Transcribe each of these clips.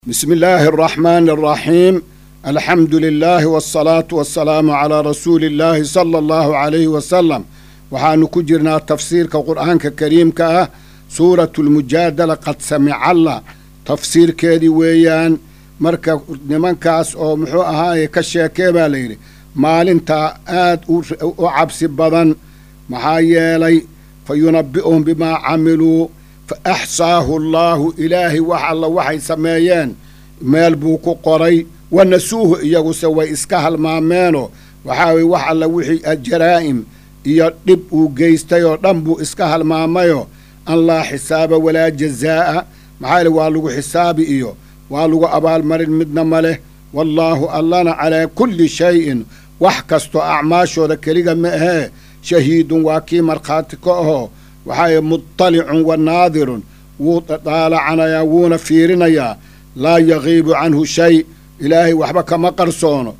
بسم الله الرحمن الرحيم الحمد لله والصلاة والسلام على رسول الله صلى الله عليه وسلم waxaanu ku jirnaa tafsiirka qur'aanka kariimka ah suuratu lmujaadala qad samicalla tafsiirkeedii weeyaan marka nimankaas oo muxuu ahaaye ka sheekee baa layidhi maalintaa aad u cabsi badan maxaa yeelay fa yunabbi'uhum bimaa camiluu fa axsaahu allaahu ilaahay wax alla waxay sameeyeen meel buu ku qoray wa nasuuhu iyaguse way iska halmaameenoo waxaa weye wax alla wixii jaraa'im iyo dhib uu geystay oo dhan buu iska halmaamayoo an laa xisaaba walaa jazaa'a maxaa yele waa lagu xisaabi iyo waa lagu abaalmarin midna ma leh wallaahu allana calaa kulli shayin wax kastoo acmaashooda keliga ma ahee shahiidun waa kii markhaati ka ahoo waxaaye muttalicun wa naadirun wuu daalacanayaa wuuna fiirinayaa laa yagiibu canhu shay ilaahay waxba kama qarsoono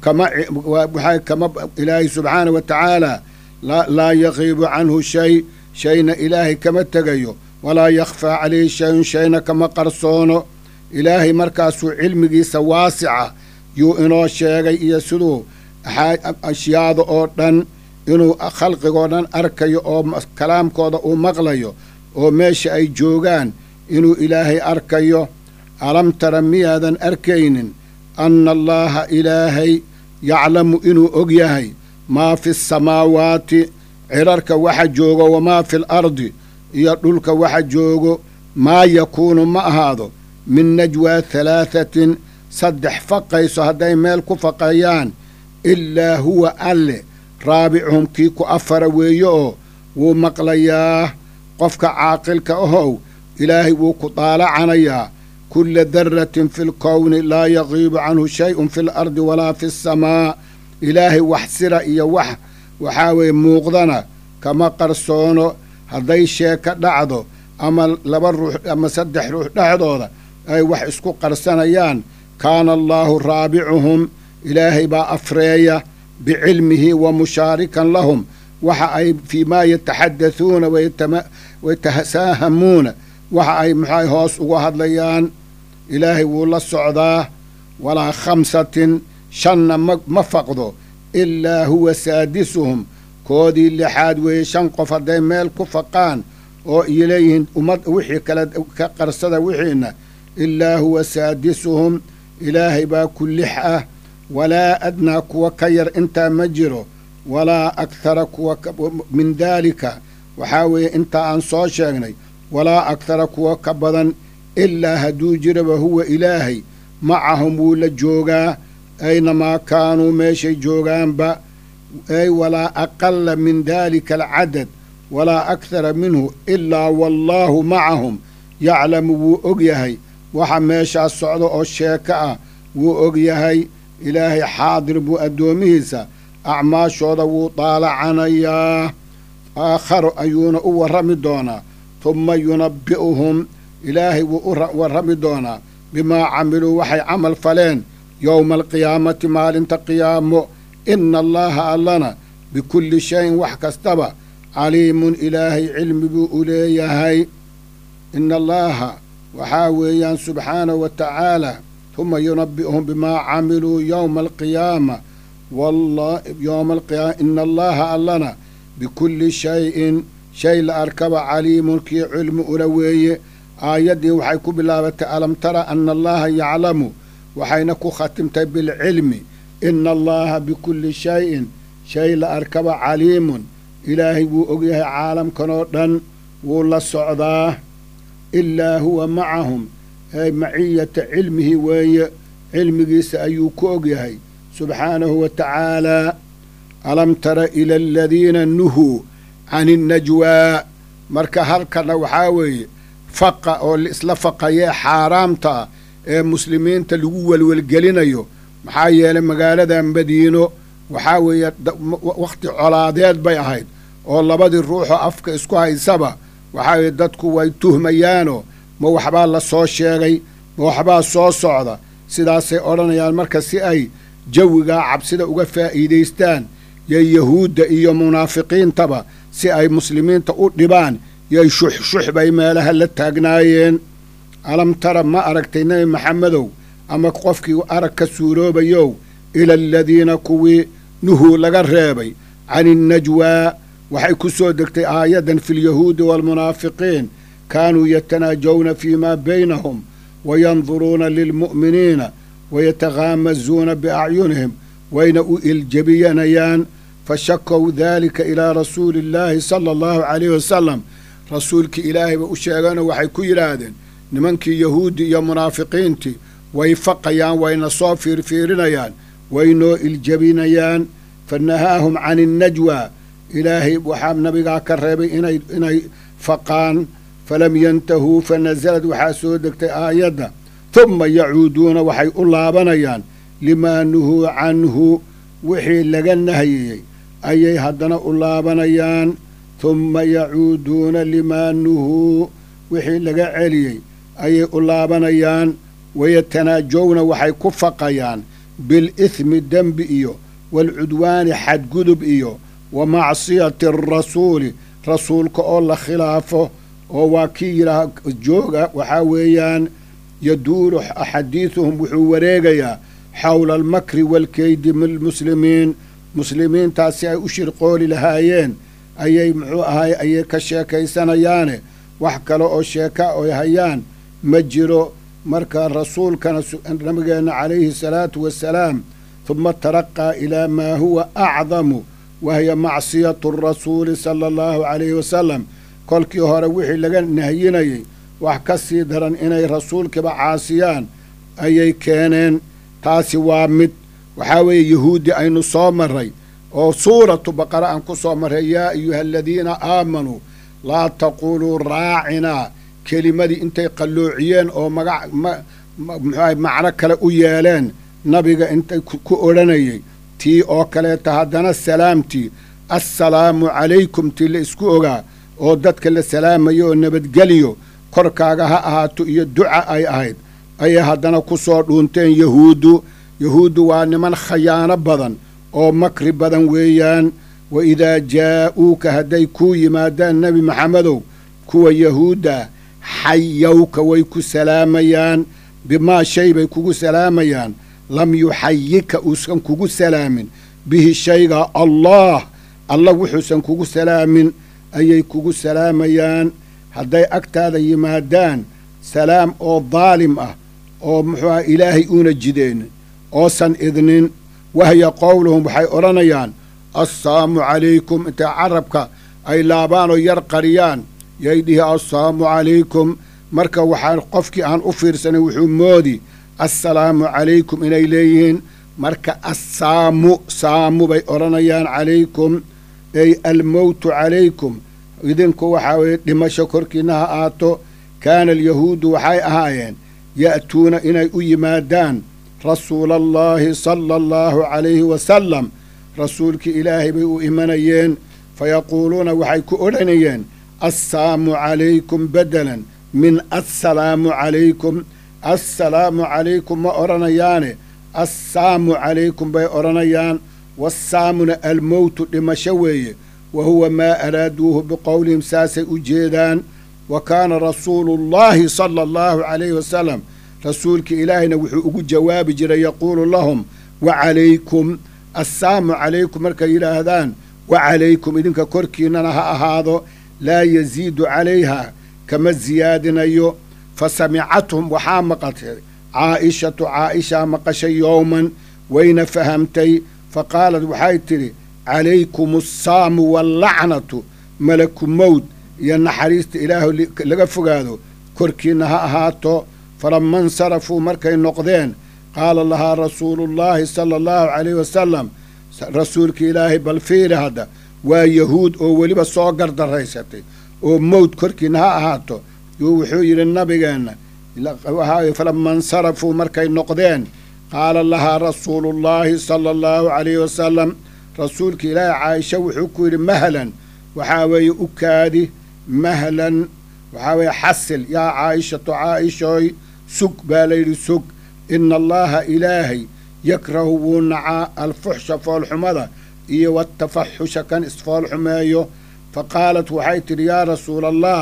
kama ilaahay subxaana wa tacaala laa yagiibu canhu shay shayna ilaahay kama tegayo walaa yakhfaa calayhi shayun shayna kama qarsoono ilaahay markaasuu cilmigiisa waasica yuu inoo sheegay iyo siduu ashyaada oo dhan inuu khalqigoo dhan arkayo oo kalaamkooda uu maqlayo oo meesha ay joogaan inuu ilaahay arkayo alam tara miyaadan arkaynin anna allaaha ilaahay yaclamu inuu og yahay maa fi samaawaati cirarka waxa joogo wamaa fi alardi iyo dhulka waxa joogo maa yakuunu ma ahaado min najwaa halaathatin saddex faqayso hadday meel ku faqayaan ilaa huwa alle raabicuhum kii ku afara weeye oo wuu maqlayaa qofka caaqilka ahow ilaahay wuu ku daalacanayaa kulla daratin fi lkowni laa yagiibu canhu shayun fi lardi walaa fi asamaa ilaahay wax sira iyo wax waxaa weeye muuqdana kama qarsoono hadday sheeka dhacdo ama laba ruux ama saddex ruux dhexdooda ay wax isku qarsanayaan kaana allaahu raabicuhum ilaahay baa afreeya bicilmihi wa mushaarikan lahum waxa ay fii maa yataxaddathuuna wayatasaahamuuna waxa ay maxay hoos uga hadlayaan ilaahay wuu la socdaa walaa khamsatin shanna ma faqdo ilaa huwa saadisuhum koodii lixaad weeye shan qof hadday meel ku faqaan oo iyo leeyihiin ummad wixii kale ka qarsada wixiina ilaa huwa saadisuhum ilaahay baa ku lix ah walaa adnaa kuwa ka yar intaa ma jiro walaa akhara kuwa min daalika waxaa weeye intaa aan soo sheegnay walaa akhara kuwa ka badan ilaa hadduu jiraba huwa ilaahay macahum wuu la joogaa aynamaa kaanuu meeshay joogaanba ay walaa aqala min daalika alcadad walaa akhara minhu ilaa wallaahu macahum yaclamu wuu og yahay waxa meeshaas socda oo sheeko ah wuu og yahay ilaahay xaadir buu addoomihiisa acmaashooda wuu daalacanayaa aakharo ayuuna u warrami doonaa tumma yunabbi'uhum ilaahay wuu u warrami doonaa bimaa camiluu waxay camal faleen yowma alqiyaamati maalinta qiyaamo ina allaaha allana bikulli shayin wax kastaba caliimun ilaahay cilmi buu u leeyahay ina allaaha waxaa weeyaan subxaanahu wa tacaala huma yunabbi'uhum bimaa camiluu yowma alqiyaama yowma alqiyaama ina allaaha allana bikulli shayin shay la arkaba caliimun kii cilmi ula weeye aayaddii waxay ku bilaabatay alam tara ana allaha yaclamu waxayna ku khatimtay bilcilmi ina allaha bikulli shayin shay la arkaba caliimun ilaahay wuu ogyahay caalamkanoo dhan wuu la socdaa ilaa huwa macahum ay maciyata cilmihi weeye cilmigiisa ayuu ku ogyahay subxaanahu wa tacaalaa alam tara ila aladiina nuhuu cani nnajwaa marka halkana waxaa weeye faqa oo laisla faqayee xaaraamta ee muslimiinta lagu welwelgelinayo maxaa yeelay magaalada madiino waxaa weeye wakhti colaadeed bay ahayd oo labadii ruuxoo afka isku haysaba waxaa weeye dadku way tuhmayaanoo ma waxbaa la soo sheegay ma waxbaa soo socda sidaasay odhanayaan marka si ay jawigaa cabsida uga faa'iidaystaan yo yahuudda iyo munaafiqiintaba si ay muslimiinta u dhibaan yoy shuxshux bay meelaha la taagnaayeen alam tara ma aragtay nebi maxamedow ama qofkii arag ka suuroobayow ila aladiina kuwii nuhuu laga reebay cani innajwaa waxay ku soo degtay aayaddan fi lyahuudi waalmunaafiqiin kaanuu yatanaajawna fii maa baynahum wayanduruuna lilmu'miniina wayataghaamazuuna biacyunihim wayna u iljebiyanayaan fashakow daalika ilaa rasuuli illaahi sala allahu calayhi wasalam rasuulkii ilaahay ba u sheegeenoo waxay ku yidhaahdeen nimankii yahuudi iyo munaafiqiintii way faqayaan wayna soo fiirfiirinayaan waynoo iljebinayaan fa nahaahum cani innajwaa ilaahay waxaa nabigaa ka reebay inay inay faqaan falam yantahuu fa nasalad waxaa soo degtay aayadda humma yacuuduuna waxay u laabanayaan limaa nuhuu canhu wixii laga nahiyey ayay haddana u laabanayaan humma yacuuduuna limaa nuhuu wixii laga celiyey ayay u laabanayaan wayatanaajowna waxay ku faqayaan bilithmi dembi iyo waalcudwaani xadgudub iyo wa macsiyati arasuuli rasuulka oo la khilaafo oo waa kii yidhaah jooga waxaa weeyaan yaduuru xadiiduhum wuxuu wareegayaa xowla almakri waalkeydi milmuslimiin muslimiintaas si ay u shirqooli lahaayeen ayay muxuu ahay ayay ka sheekaysanayaane wax kale oo sheeka oy hayaan ma jiro marka rasuulkana nabigeenna calayhi salaatu wasalaam huma taraqaa ilaa maa huwa acdamu wahiya macsiyatu rasuuli sala allahu calayhi wasalam kolkii hore wixii laga nahyinayay wax ka sii daran inay rasuulkiiba caasiyaan ayay keeneen taasi waa mid waxaa weeye yahuudi aynu soo marray oo suuratu baqara aan ku soo marray yaa ayuha aladiina aamanuu laa taquuluu raacinaa kelimadii intay qalloociyeen oo magac muxuaha macno kale u yeeleen nabiga intay ku odhanayay tii oo kaleeta haddana salaamtii assalaamu calaykum tii la isku ogaa oo dadka la salaamayo oo nabadgeliyo korkaaga ha ahaato iyo duca ay ahayd ayay haddana ku soo dhuunteen yahuuddu yahuuddu waa niman khayaano badan oo makri badan weeyaan wa idaa jaa'uuka hadday kuu yimaadaan nebi maxamedow kuwa yahuudda xayawka way ku salaamayaan bimaa shay bay kugu salaamayaan lam yuxayika uusan kugu salaamin bihi shayga allah allah wuxuusan kugu salaamin ayay kugu salaamayaan hadday agtaada yimaadaan salaam oo daalim ah oo muxuuaha ilaahay uuna jideen oosan idnin wahya qowluhum waxay odhanayaan assaamu calaykum intay carabka ay laabaan oo yar qariyaan yay dhihi assaamu calaykum marka waxaa qofkii aan u fiirsanay wuxuu moodi assalaamu calaykum inay leeyihiin marka assaamu saamu bay odhanayaan calaykum ey almowtu calaykum idinku waxaa weeye dhimasho korkiinna ha aato kaana alyahuudu waxay ahaayeen ya'tuuna inay u yimaadaan rasuula allaahi sala allahu calayhi wasalam rasuulkii ilaahay bay u imanayeen fayaquuluuna waxay ku odhanayeen assaamu calaykum bedelan min assalaamu calaykum assalaamu calaykum ma odhanayaane assaamu calaykum bay odhanayaan wassaamuna almowtu dhimasho weeye wa huwa maa araaduuhu biqowlihim saasay u jeedaan wa kaana rasuulu llaahi sala allahu calayhi wasalam rasuulkii ilaahayna wuxuu ugu jawaabi jiray yaquulu lahum wa calaykum assaamu calaykum markay yidhaahdaan wa calaykum idinka korkiinnana ha ahaado laa yasiidu calayha kama siyaadinayo fa samicathum waxaa maqatay caa'ishatu caa'ishaa maqashay yowman wayna fahamtay fa qaalad waxay tidhi calaykum assaamu wallacnatu malaku mowd iyo naxariista ilaahu laga fogaado korkiinna ha ahaato falama insarafuu markay noqdeen qaala lahaa rasuulullaahi sala allahu calayhi wasalam rasuulka ilaahay bal fiiri hadda waa yahuud oo weliba soo gardaraysatay oo mowd korkiinna ha ahaato yuu wuxuu yidhi nabigeenna waxaa falama insarafuu markay noqdeen qaala lahaa rasuulullaahi sala allahu calayhi wasalam rasuulka ilaahay caaisha wuxuu ku yidhi mahlan waxaa weeye u kaadi mahlan waxaa weeye xasil yaa caa'ishatu caa'ishooy sug baa layidhi sug ina allaha ilaahay yakrahu wuu nacaa alfuxsha foolxumada iyo watafaxusha kan isfoolxumeeyo fa qaalat waxay tidhi yaa rasuula allah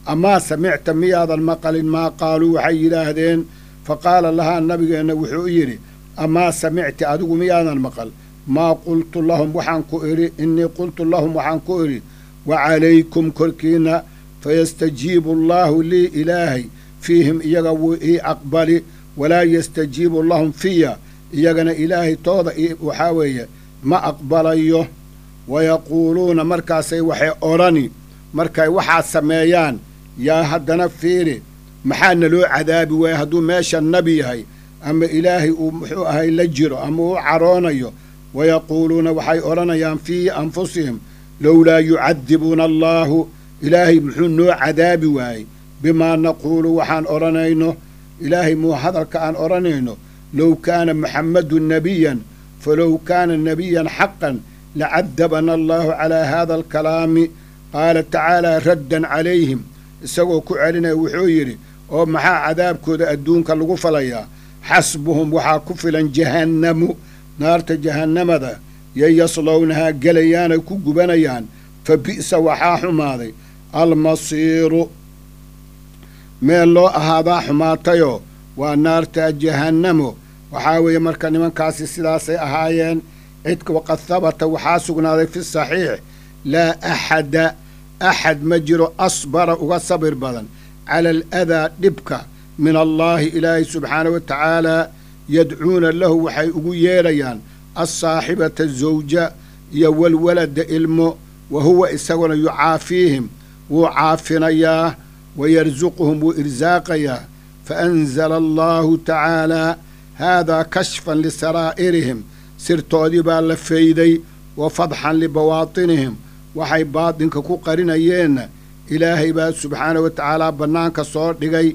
amaa samicta miyaadan maqalin maa qaaluu waxay yidhaahdeen fa qaala lahaa nabigeenna wuxuu yidhi amaa samicti adigu miyaadan maqal maa qultu lahum waxaan ku idhi innii qultu lahum waxaan ku idhi wa calaykum korkiinna fayastajiibu allaahu lii ilaahay fiihim iyaga wuu ii aqbali walaa yastajiibu lahum fiya iyagana ilaahay tooda waxaa weeye ma aqbalayo wayaquuluuna markaasay waxay odhani markay waxaad sameeyaan yaa haddana fiiri maxaana loo cadaabi waaya hadduu meesha nabi yahay ama ilaahay uu muxuu ahay la jiro ama uu caroonayo wayaquuluuna waxay odhanayaan fii anfusihim lowlaa yucadibuuna allaahu ilaahay muxuu noo cadaabi waayey bimaa naquulu waxaan odhanayno ilaahay muu hadalka aan odhanayno low kaana muxammadu nebiyan falow kaana nebiyan xaqan lacadabana allaahu calaa haada alkalaami qaala tacaalaa raddan calayhim isagoo ku celinaya wuxuu yidhi oo maxaa cadaabkooda adduunka lagu falayaa xasbuhum waxaa ku filan jahannamu naarta jahannamada yay yaslownahaa gelayaanay ku gubanayaan fa bi'sa waxaa xumaaday almasiiru meel loo ahaadaa xumaatayoo waa naarta jahannamo waxaa weeye marka nimankaasi sidaasay ahaayeen cidka waqad habata waxaa sugnaaday fi saxiix laa axada axad ma jiro asbara uga sabir badan cala aladaa dhibka min allaahi ilaahay subxaana wa tacaalaa yadcuuna lahu waxay ugu yeedhayaan alsaaxibata zawja iyo walwalada ilmo wa huwa isaguna yucaafiihim wuu caafinayaa wayarsuquhum wuu irsaaqayaa faanzala allaahu tacaalaa haadaa kashfan lisaraa'irihim sirtoodii baa la fayday wa fadxan libawaatinihim waxay baadinka ku qarinayeenna ilaahay baa subxaana wa tacaalaa bannaanka soo dhigay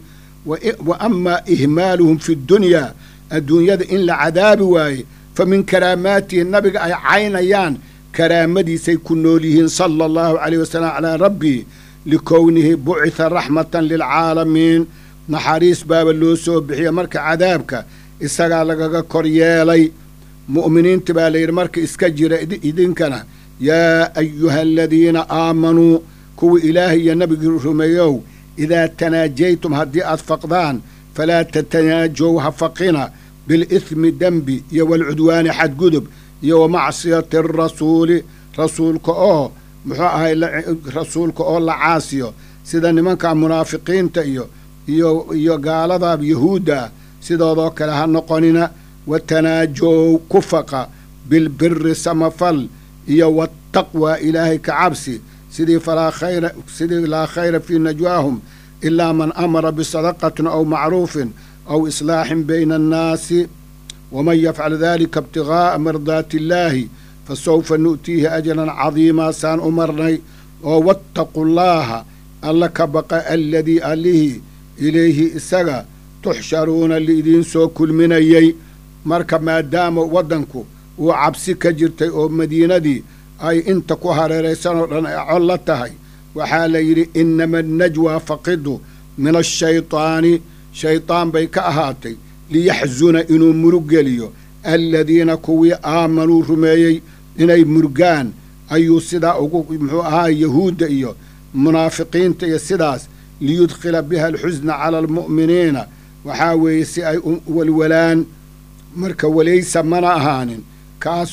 wa amaa ihmaaluhum fi ddunyaa adduunyada in la cadaabi waaye fa min karaamaatihi nabiga ay caynayaan karaamadiisay ku nool yihiin sala allahu calayh wasalam calaa rabbii likownihi bucitha raxmatan lilcaalamiin naxariis baaba loo soo bixiya marka cadaabka isagaa lagaga kor yeelay mu'miniinta baa layidhi marka iska jira idinkana yaa ayuha aladiina aamanuu kuwa ilaahay iyo nabigii rumeeyow idaa tanaajaytum haddii aad faqdaan falaa tatanaajow ha faqina bilithmi dembi iyo walcudwaani xadgudub iyo wa macsiyati arasuuli rasuulka oo muxuu ahay rasuulka oo la caasiyo sida nimanka munaafiqiinta iyo iyo iyo gaalada yahuudda sidoodoo kale ha noqonina watanaajow ku faqa bilbiri samafal iyo wataqwa ilaahay ka cabsi sidii falaa khayra sidii laa khayra fii najwaahum ilaa man amara bisadaqatin aw macruufin aw islaaxin bayna annaasi waman yafcal dalika ibtigaa'a mardaati illaahi fasawfa nu'tiihi ajran cadiimaa saan u marnay oo wattaqu llaaha alla ka baqa aladii allihii ilayhi isaga tuxsharuuna liidiin soo kulminayey marka maadaama waddanku uu cabsi ka jirtay oo madiinadii ay inta ku hareeraysanoo dhan ay col la tahay waxaa la yidhi innama annajwaa faqidu min ashaytaani shaydaan bay ka ahaatay liyaxsuna inuu murug geliyo aladiina kuwii aamanuu rumeeyey inay murgaan ayuu sidaa ugu muxuu ahaa yahuudda iyo munaafiqiinta iyo sidaas liyudkhila biha alxusna cala almu'miniina waxaa weeye si ay u walwalaan marka walaysa mana ahaanin kaas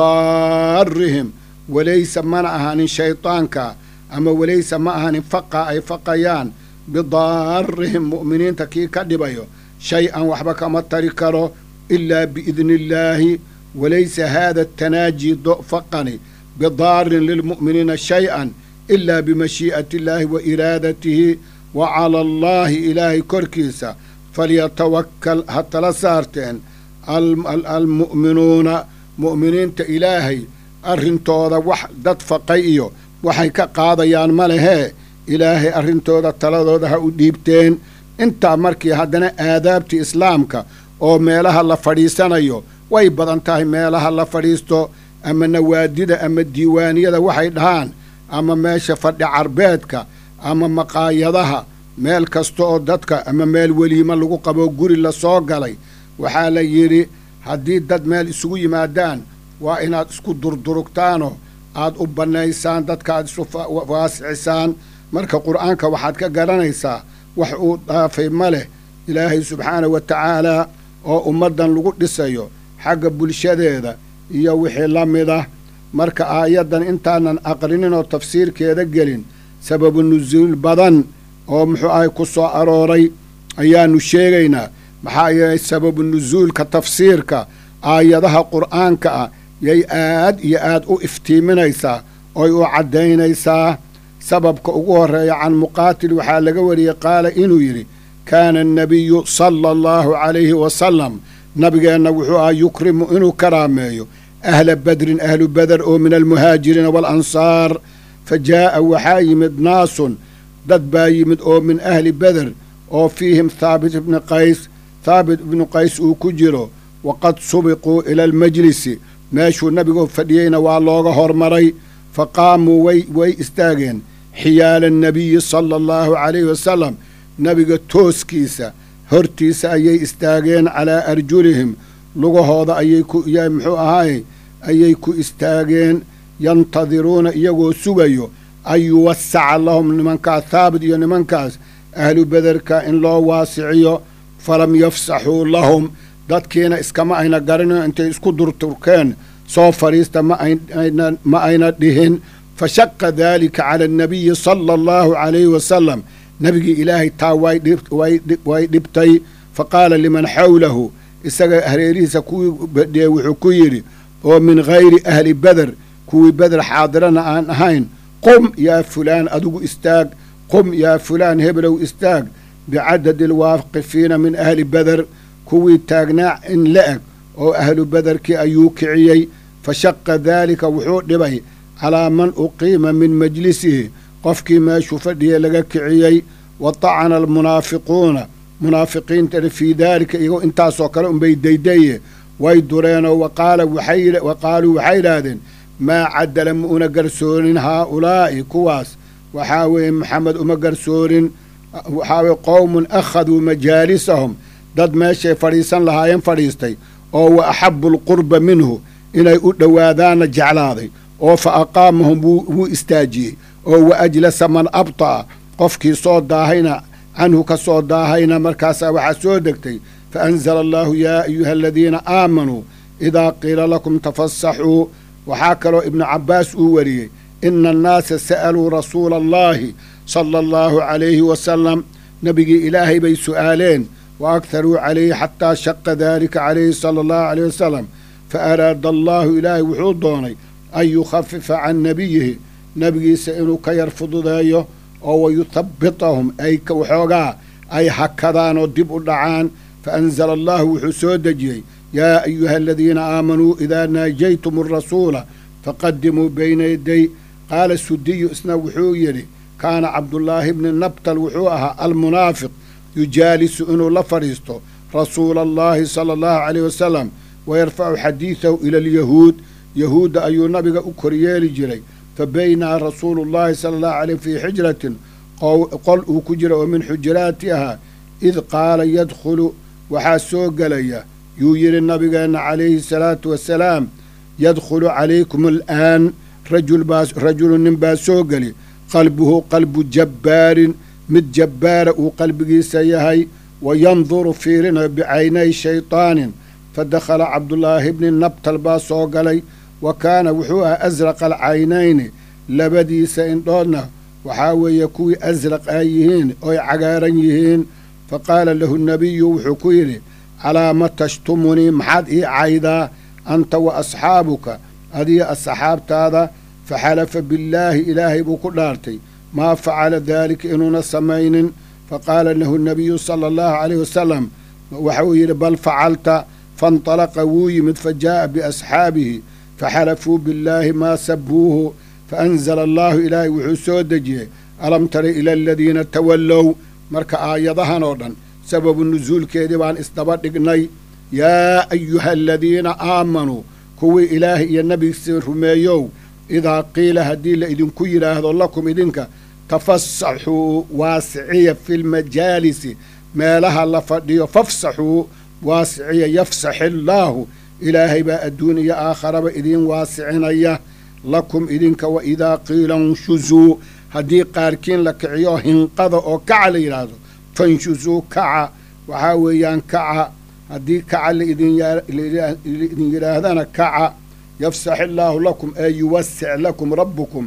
bidaarihim walaysa mana ahaanin shaydaanka ama walaysa ma ahaanin faqa ay faqayaan bidaarihim mu'miniinta kii ka dhibayo shay-an waxba kama tari karo ilaa biidni illaahi walaysa haada atanaaji faqani bidaarin lilmu'miniina shay-an ilaa bimashii'ati illaahi wa iraadatihi wa cala allaahi ilaahay korkiisa falyatawakkal ha tala saarteen almu'minuuna mu'miniinta ilaahay arrintooda wax dad faqay iyo waxay ka qaadayaan ma lehee ilaahay arrintooda taladooda ha u dhiibteen intaa markii haddana aadaabtii islaamka oo meelaha la fadhiisanayo way badan tahay meelaha la fadhiisto ama nawaadida ama diiwaaniyada waxay dhahaan ama meesha fadhi carbeedka ama maqaayadaha meel kasta oo dadka ama meel weliimo lagu qabo guri la soo galay waxaa la yidhi haddii dad meel isugu yimaadaan waa inaad isku durdurugtaanoo aad u bannaysaan dadka aad isu waasicisaan marka qur'aanka waxaad ka garanaysaa wax uu dhaafay ma leh ilaahay subxaana wa tacaalaa oo ummaddan lagu dhisayo xagga bulshadeeda iyo wixii la mid ah marka aayaddan intaanan aqrinin oo tafsiirkeeda gelin sababu nusuul badan oo muxuu ahay ku soo arooray ayaannu sheegaynaa maxaa yeelay sababu nusuulka tafsiirka aayadaha qur'aanka ah yay aad iyo aad u iftiiminaysaa oy u caddaynaysaa sababka ugu horreeya can muqaatil waxaa laga wariyey qaala inuu yidhi kaana annabiyu sala allahu calayhi wasalam nabigeenna wuxuu ahaa yukrimu inuu karaameeyo ahla badrin ahlu beder oo min almuhaajiriina waalansaar fa jaa'a waxaa yimid naasun dad baa yimid oo min ahli beder oo fiihim thaabit ibni qays thaabit ibnu qays uu ku jiro waqad subiquu ila almajlisi meeshuu nabigu fadhiyeyna waa looga hormaray fa qaamuu way way istaageen xiyaala annabiyi sala allahu calayhi wasalam nebiga tooskiisa hortiisa ayay istaageen calaa arjulihim lugahooda ayay ku muxuu ahaaye ayay ku istaageen yantadiruuna iyagoo sugayo an yuwasaca lahum nimankaas thaabit iyo nimankaas ahlu bederka in loo waasiciyo falam yafsaxuu lahum dadkiina iskama ayna garanin intay isku durturkeen soo fadhiista ma ayna dhihin fa shaqa daalika cala annabiyi sala allahu calayhi wasalam nebigii ilaahay taa way dhibtay fa qaala liman xawlahu isaga hareerihiisa kuwii badhiyey wuxuu ku yidhi oo min hayri ahli beder kuwii beder xaadirana aan ahayn qum yaa fulaan adigu istaag qum yaa fulaan heblow istaag bicadadi alwaaqifiina min ahli beder kuwii taagnaa in la eg oo ahlu bederkii ayuu kiciyey fa shaqa daalika wuxuu dhibay calaa man uqiima min majlisihi qofkii meeshuu fadhiyey laga kiciyey wa tacana almunaafiquuna munaafiqiintana fii daalika iyagoo intaasoo kale unbay daydaye way dureenoo wa qaaluu waxay idhaahdeen maa cadala ma una garsoonin haaulaa'i kuwaas waxaa weeye maxamed uma garsoonin waxaa weye qowmun akhaduu majaalisahum dad meeshay fadhiisan lahaayeen fadhiistay oo wa axabu alqurba minhu inay u dhowaadaanna jeclaaday oo fa aqaamahum wuu istaajiyey oo wa ajlasa man abta'a qofkii soo daahayna canhu ka soo daahayna markaasaa waxaa soo degtay fa anzala allaahu yaa ayuha aladiina aamanuu idaa qiila lakum tafasaxuu waxaa kaloo ibnu cabbaas uu wariyey ina annaasa sa'aluu rasuula allaahi sala allahu calayhi wasalam nebigii ilaahay bay su'aaleen wa akharuu calayhi xataa shaqa daalika calayhi sala allahu caleyh wasalam fa araada allaahu ilaahay wuxuu doonay an yukhafifa can nebiyihi nebigiisa inuu ka yar fududeeyo oo wayuthabbitahum ay waxoogaa ay hakadaan oo dib u dhacaan fa anzala allahu wuxuu soo dejiyey yaa ayuha aladiina aamanuu idaa naajaytum arasuula faqadimuu bayna yaday qaala sudiyu isna wuxuu yidhi kaana cabdullaahi bni nabtal wuxuu ahaa almunaafiq yujaalisu inuu la fadhiisto rasuula allahi sala allahu caleyh wasalam wayarfacu xadiidahu ila alyahuud yahuudda ayuu nabiga u koryeeli jiray fa baynaa rasuulu llahi sala allahu caleyh fii xijratin qol uu ku jira oo min xujuraatiha id qaala yadkhulu waxaa soo gelaya yuu yidhi nabigeenna calayhi salaatu wasalaam yadkhulu calaykum al'aan rajulu nin baa soo geli qalbuhu qalbu jabbaarin mid jabbaara uu qalbigiisa yahay wa yanduru fiirinayo bicaynay shaytaanin fa dakhala cabdullaahi bni nabtal baa soo galay wa kaana wuxuu ahaa asraqa alcaynayni labadiisa indhoodna waxaa weeye kuwii asraq ay yihiin oy cagaaran yihiin fa qaala lahu nebiyu wuxuu ku yidhi calaa ma tashtumunii maxaad ii caydaa anta wa asxaabuka adiga asxaabtaada fa xalafa billaahi ilaahay buu ku dhaartay maa facala daalika inuuna samaynin fa qaala lahu nebiyu sala allahu caleyh wasalam waxuu yidhi bal facalta faintalaqa wuu yimid fa jaa'a biasxaabihi faxalafuu billaahi maa sabuuhu faanzala allaahu ilaahay wuxuu soo dejiyey alam tara ila aladiina tawallow marka aayadahan oo dhan sababu nusuulkeedii baan isdaba dhignay yaa ayuha aladiina aamanuu kuwii ilaahay iyo nebigiisa rumeeyow idaa qiila haddii la idinku yidhaahdo lakum idinka tafasaxuu waasiciya fi lmajaalisi meelaha la fadhiyo fafsaxuu waasiciya yafsaxi allaahu ilaahay baa adduun iyo aakharaba idiin waasicinaya lakum idinka wa idaa qiila nshuzuu haddii qaarkiin la kiciyo hinqada oo kaca la yidhaahdo fanshusuu kaca waxaa weeyaan kaca haddii kaca laidin yidhaahdana kaca yafsax illaahu lakum ee yuwasic lakum rabbukum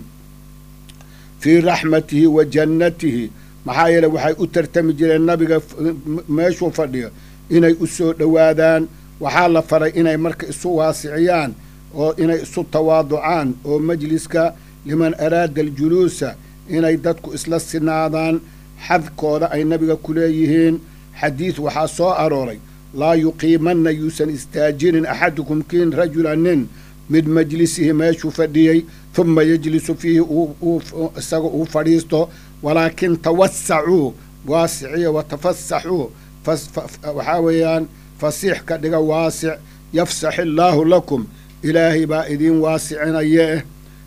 fii raxmatihi wa jannatihi maxaa yeele waxay u tartami jireen nabiga meeshuu fadhiyo inay u soo dhowaadaan waxaa la faray inay marka isu waasiciyaan oo inay isu tawaaducaan oo majliska liman araada aljuluusa inay dadku isla sinaadaan xadkooda ay nabiga ku leeyihiin xadiid waxaa soo arooray laa yuqiimanna yuusan istaajinin axadukum kiin rajula nin mid majlisihi meeshuu fadhiyey huma yejlisu fiihi isaga uu fadhiisto walaakin tawasacuu waasiciya watafasaxuu waxaa weeyaan fasiix ka dhiga waasic yafsax illaahu lakum ilaahay baa idiin waasicinayee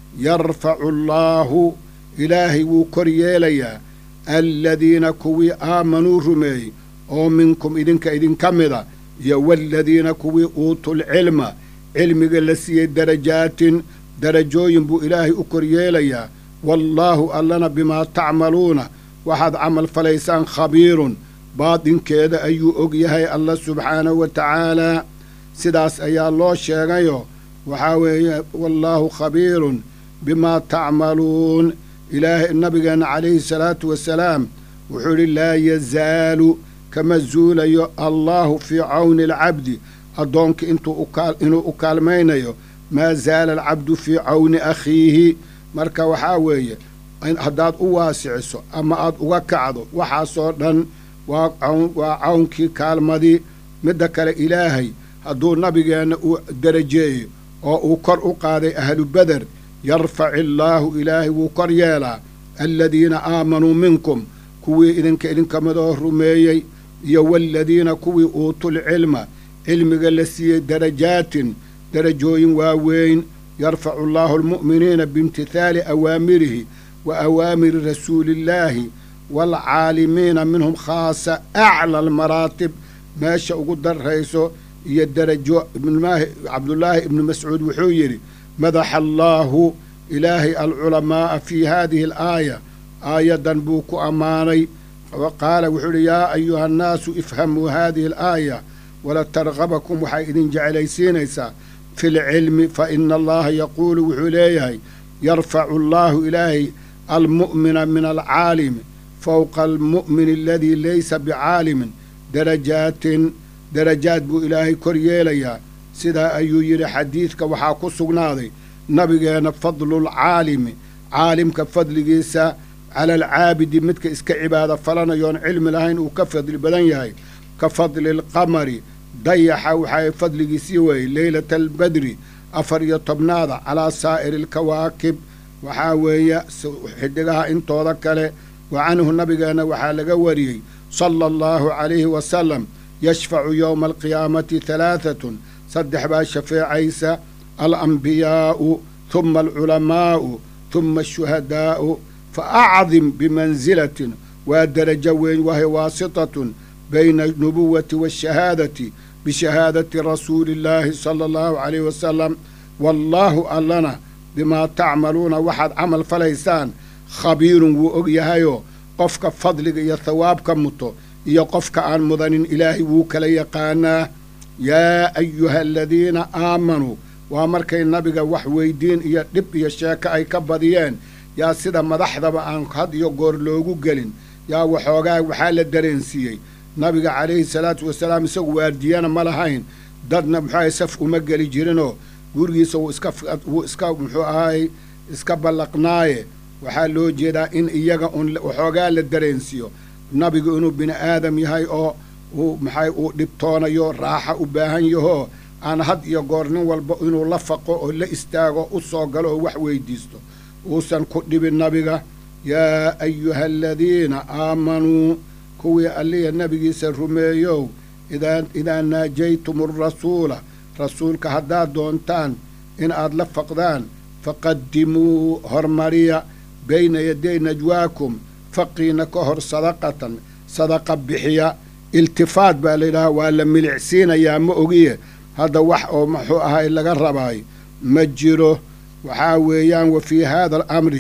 yarfacu allaahu ilaahay wuu kor yeelayaa aladiina kuwii aamanuu rumeeyey oo minkum idinka idinka mida iyo waaladiina kuwii uutuulcilma cilmiga la siiyey darajaatin darajooyin buu ilaahay u kor yeelayaa wallaahu allana bimaa tacmaluuna waxaad camal falaysaan khabiirun baadinkeeda ayuu og yahay alla subxaanahu wa tacaalaa sidaas ayaa loo sheegayo waxaa weeye wallaahu khabiirun bimaa tacmaluun ilaahay nabigeenna calayhi salaatu wasalaam wuxuu idhi laa yazaalu kama zuulayo allaahu fii cawni alcabdi addoonka inuu u kaalmaynayo maa zaala alcabdu fii cawni akhiihi marka waxaa weeye haddaad u waasiciso ama aad uga kacdo waxaasoo dhan waa cawnkii kaalmadii midda kale ilaahay hadduu nabigeenna uu darajeeyo oo uu kor u qaaday ahlu beder yarfac illaahu ilaahay wuu kor yeelaa aladiina aamanuu minkum kuwii idinka idinka midoo rumeeyey iyo waaladiina kuwii uutuulcilma cilmiga la siiyey darajaatin darajooyin waaweyn yarfacu allaahu almu'miniina biimtithaali awaamirihi wa awaamiri rasuuliillaahi waalcaalimiina minhum khaasa acla almaraatib meesha ugu darrayso iyo darajo cabdullaahi ibnu mascuud wuxuu yidhi madaxa allaahu ilaahay alculamaa'a fii haadihi alaaya aayaddan buu ku ammaanay wa qaala wuxuu idhi yaa ayuha annaasu ifhamuu haadihi alaaya wala targabakum waxay idin jeclaysiinaysaa fi lcilmi fa ina allaha yaquulu wuxuu leeyahay yarfacu allaahu ilaahay almu'mina min alcaalimi fowqa almu'mini aladii laysa bicaalimin darajaatin darajaad buu ilaahay kor yeelayaa sidaa ayuu yidhi xadiidka waxaa ku sugnaaday nabigeenna fadlulcaalimi caalimka fadligiisa cala alcaabidi midka iska cibaado falanayoon cilmi lahayn uu ka fadli badan yahay ka fadli alqamari dayaxa waxaa fadligiisii weeyey leylata albadri afar iyo tobnaada calaa saa'iri alkawaakib waxaa weeye xidigaha intooda kale wa canhu nabigeenna waxaa laga wariyey sala allahu calayhi wasalam yashfacu yowma alqiyaamati halaahatun saddex baa shafeecaysa alambiyaa'u huma alculamaa'u huma ashuhadaa'u fa acdim bimansilatin waa darajo weyn wahay waasitatun bayna alnubuwati waashahaadati bishahaadati rasuuli illaahi sala allahu calayhi wasalam wallaahu allana bimaa tacmaluuna waxaad camal falaysaan khabiirun wuu og yahayoo qofka fadliga iyo thawaabka muto iyo qofka aan mudanin ilaahay wuu kala yaqaanaa yaa ayuha aladiina aamanuu waa markay nabiga wax weydiin iyo dhib iyo sheeko ay ka badiyeen yaa sida madaxdaba aan had iyo goor loogu gelin yaa waxoogaa waxaa la dareensiiyey nabiga calayhi salaatu wasalaam isagu waardiyana ma lahayn dadna muxuahay saf uma geli jirinoo gurigiisa wuu iska wuu iska muxuu ahaay iska ballaqnaaye waxaa loo jeedaa in iyaga un waxoogaa la dareensiiyo nabigu inuu bini aadam yahay oo uu maxay uu dhibtoonayo raaxa u baahan yahoo aan had iyo goor nin walba inuu la faqo oo la istaago u soo galo oo wax weydiisto uusan ku dhibin nabiga yaa ayuha aladiina aamanuu kuwii alliya nabigiisa rumeeyow idaa idaa naajaytum arasuula rasuulka haddaad doontaan in aad la faqdaan faqadimuu hormariya bayna yaday najwaakum faqiina ka hor sadaqatan sadaqa bixiya iltifaat baa layidhahaa waa la milicsiinayaa ma ogiye hadda wax oo muxuu ahay laga rabaay ma jiro waxaa weeyaan wa fii haada alamri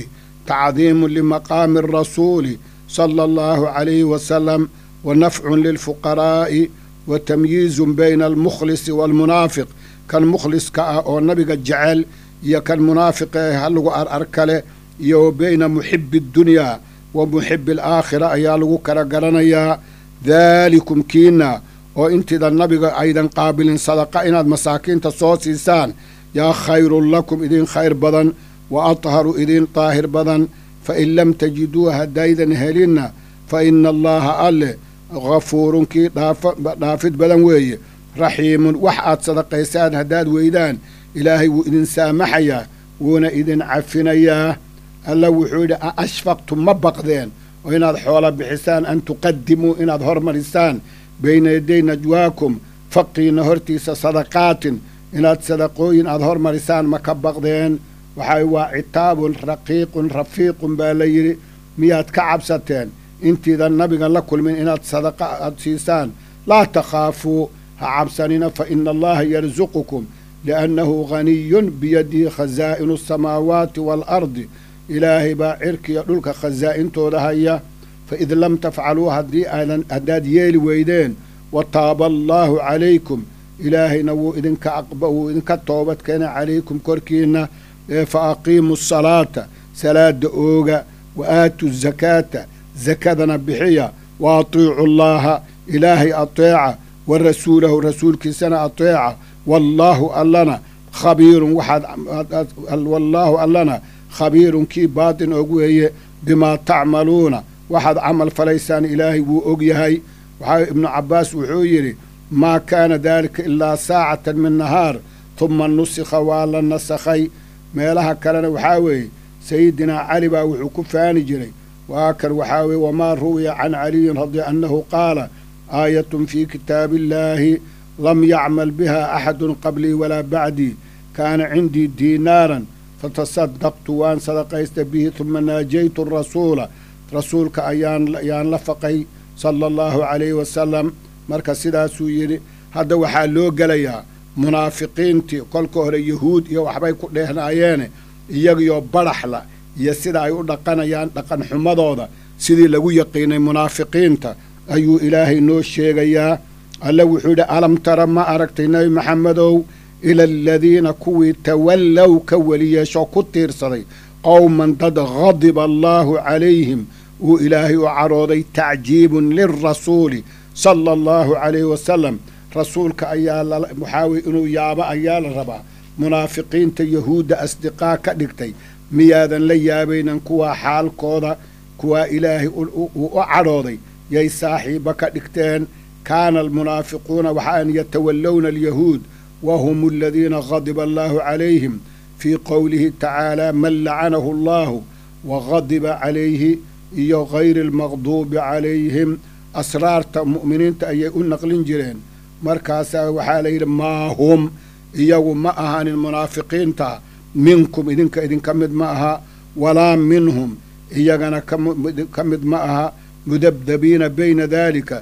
tacdiimu limaqaami arasuuli sala allahu calayhi wasalam wa nafcun lilfuqaraa'i wa tamyiizun bayna almukhlisi waalmunaafiq kan mukhliska ah oo nabiga jecel iyo kan munaafiqa ee halagu ar ar kale iyo wa bayna muxibi addunyaa wa muxibi alaakhira ayaa lagu kala garanayaa daalikum kiina oo intida nabiga aydan qaabilin sadaqa inaad masaakiinta soo siisaan yaa khayrun lakum idin khayr badan wa atharu idin daahir badan fa in lam tajiduu haddaydan helinna fa ina allaha alle hafuurun kii dhaafid badan weeye raxiimun wax aad sadaqaysaan haddaad weydaan ilaahay wuu idin saamaxayaa wuuna idin cafinayaa alla wuxuu yidhi a ashfaqtum ma baqdeen oo inaad xoola bixisaan an tuqadimuu inaad hormarisaan bayna yaday najwaakum faqiina hortiisa sadaqaatin inaad sadaqooyin aad hormarisaan ma ka baqdeen waxaa waa citaabun raqiiqun rafiiqun baa la yidhi miyaad ka cabsateen intiidan nabiga la kulmin inaad sadaqa aad siisaan laa takhaafuu ha cabsanina fa ina allaha yarsuqukum liannahu ghaniyun biyadihi khasaa'inu asamaawaati waalardi ilaahay baa cirkiya dhulka khasaa'intooda haya fa id lam tafcaluu haddii aadan haddaad yeeli weydeen wa taaba allaahu calaykum ilaahayna wuu idinka wuu idinka toobad keena calaykum korkiinna ee fa aqiimu asalaata salaada ooga wa aatu zakaata sakadana bixiya wa atiicu llaaha ilaahay ateeca wa rasuulahu rasuulkiisana ateeca wallaahu allana khabiirun waxaad wallaahu allana khabiirun kii baatin og weeye bimaa tacmaluuna waxaad camal falaysaan ilaahay wuu og yahay waxaa ibnu cabbaas wuxuu yidhi maa kaana daalika ilaa saacatan min nahaar tuma nusikha waa la nasakhay meelaha kalena waxaa weeye sayidinaa cali baa wuxuu ku faani jiray waa kan waxaa weeye wamaa ruwiya can caliyin radi annahu qaala aayatun fii kitaabi illaahi lam yacmal biha axadun qablii walaa bacdii kaana cindii diinaaran fatasadaqtu waan sadaqaysta bihi tuma naajaytu rasuula rasuulka ayaan ayaan la faqay sala allahu calayhi wasalam marka sidaasuu yidhi hadda waxaa loo gelayaa munaafiqiintii kolka hore yahuud iyo waxbay ku dheehnayeene iyagiyo badhaxla iyo sida ay u dhaqanayaan dhaqan xumadooda sidii lagu yaqiinay munaafiqiinta ayuu ilaahay noo sheegayaa alle wuxuu yidhi alam tara ma aragtay nebi maxamedow ila aladiina kuwii tawallow ka weli yeeshoo ku tiirsaday qowman dad hadiba allaahu calayhim uu ilaahay u carooday tacjiibun lilrasuuli sala allahu calayhi wasalam rasuulka ayaa waxaa weye inuu yaabo ayaa la rabaa munaafiqiinta yahuudda asdiqaa ka dhigtay miyaadan la yaabaynan kuwaa xaalkooda kuwaa ilaahay uu u cadhooday yay saaxiiba ka dhigteen kaana almunaafiquuna waxaan yatawallowna alyahuud wa hum aladiina hadiba allaahu calayhim fii qowlihi tacaalaa man lacanahu allaahu wa hadiba calayhi iyo gayri almaqduubi calayhim asraarta mu'miniinta ayay u naqlin jireen markaasaa waxaa la yidhi maa hum iyagu ma ahanin munaafiqiinta minkum idinka idinka mid ma aha walaa minhum iyagana ka mid ma aha mudabdabiina bayna daalika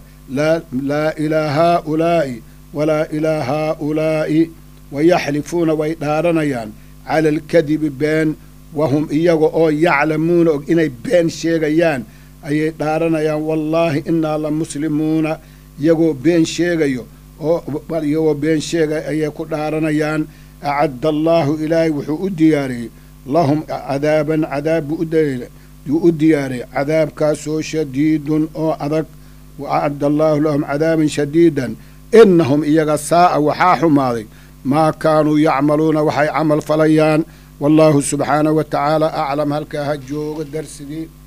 laa ilaa haaulaa'i walaa ilaa haaulaa'i wayaxlifuuna way dhaaranayaan cala alkadibi been wahum iyaga oo yaclamuuna og inay been sheegayaan ayay dhaaranayaan wallaahi innaa la muslimuuna iyagoo been sheegayo oo iyagoo been sheegay ayay ku dhaaranayaan acadda allaahu ilaahay wuxuu u diyaariyey lahum cadaaban cadaab buu yuu u diyaariyey cadaabkaasoo shadiidun oo adag wa acadda allaahu lahum cadaaban shadiidan innahum iyaga saa'a waxaa xumaaday maa kaanuu yacmaluuna waxay camal falayaan wallaahu subxaanahu wa tacaala aclam halkaa ha jooga darsigii